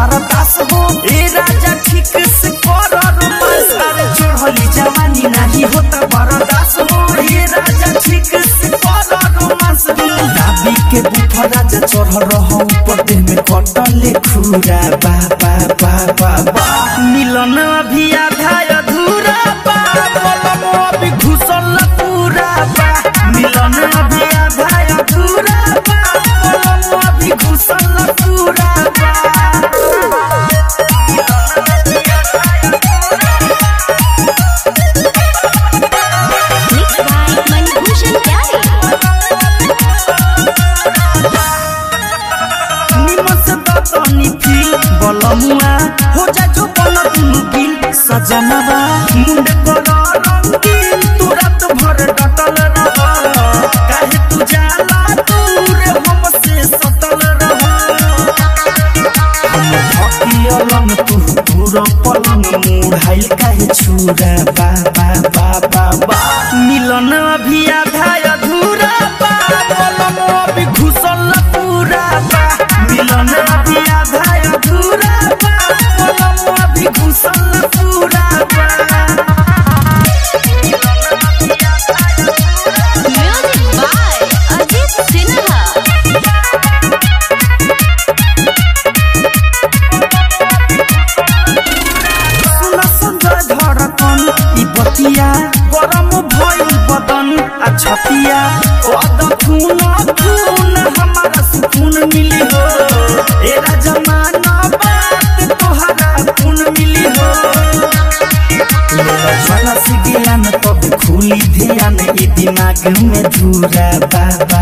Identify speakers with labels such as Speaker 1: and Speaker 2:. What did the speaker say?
Speaker 1: बर्दाश्त हो ए राजा ठीक से कर रोमांस अरे चढ़ली जवानी नहीं होता बर्दाश्त हो ए राजा ठीक से कर रोमांस दाबी के बुफा राजा चढ़ रहा ऊपर देह में कटले खुरा बा बा बा बा बा मिलन अभी आधा अधूरा बा बोलम अभी घुसल पूरा बा मिलन अभी आधा अधूरा बा बोलम अभी घुसल पूरा बा
Speaker 2: Mixed by Manibhushan Pyare.
Speaker 1: निमन से बतनी फील बलमुआ हो जा जो बल दुनु गिल सजनवा मुंड कर रंगीन तू रात भर डटल रह काहे तू जाला दूर हमसे सटल रह हम थकियलन तू पूरा पलंग मुढ़ाइल काहे छुरा बा बा बा बा बा मिलन अभी आधा अधूरा बा पलंग अभी घुसल पूरा बा मिलन अभी आधा अधूरा बा पलंग अभी घुसल पूरा बा
Speaker 2: Music by Ajit Sinha.
Speaker 1: सुन संजय धड़कन ई बतिया गरम भइल बदन आ छतिया कद खून खून हमारा सुकून मिली हो ए जमाना बात तोहरा खून मिली हो मेरा ज्वाला से ज्ञान तब खुली ध्यान ई दिमाग में धूरा बा